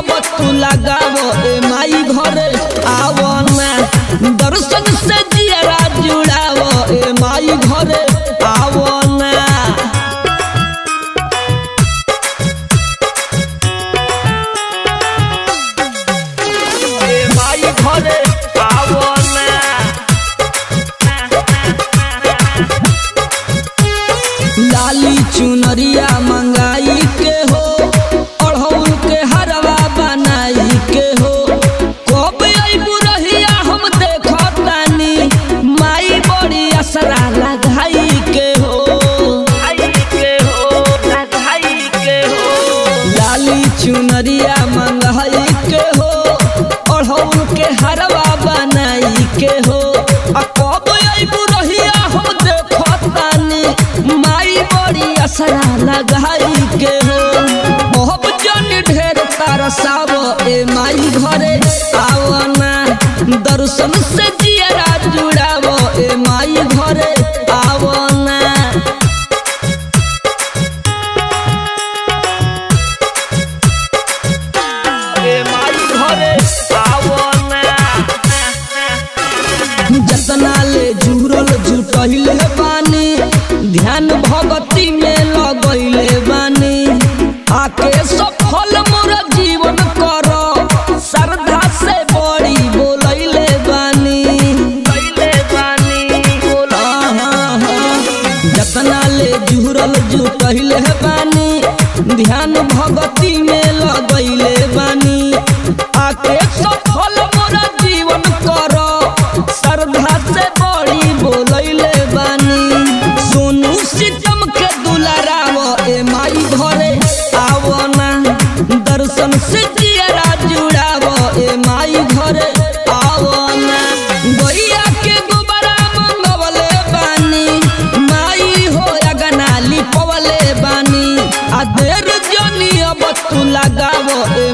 अब तू लगाव ए माई घरे आवो ना दर्शन से जियरा जुड़ाव ए माई घरे आवो ना ए माई घरे आवो ना लाली चुनरिया मंगाई के हो अढ़ौल के हरवा बनाई के हो कब अइबू रहिया हम देखतानी माई बड़ी असरा लगाई के हो लाली चुनरिया मंगाई के हो अढ़ौल के हरवा बनाई के हो आ कब अइबू रहिया हम देखतानी माई बड़ी असरा लगाई के हो बहुत जन ढेर तरसाव ए माई घरे आओ ना दर्शन से जियरा जुड़ाव ए माई घरे आओ ना ए माई घरे आओ ना जतना ले जुड़ल जुटहिले बानी ध्यान भगती में लगैले बानी आके सफल मोर जीवन कर श्रद्धा से बड़ी बोलैले बानी हाँ, हाँ, जतना ले जुड़ल जुटहिले बानी ध्यान भगती में लगैले बानी आके सफल मोर जीवन कर श्रद्धा से बड़ी बोलैले बानी सोनू सितम के दुलाराव ए माई घरे आवो ना दर्शन से जियरा जुड़ाव ए माई घरे आवो ना गैया के गोबरा मंगवले बानी माई हो अगना लिपवले बानी आ देर जनी अब तू लगाव ए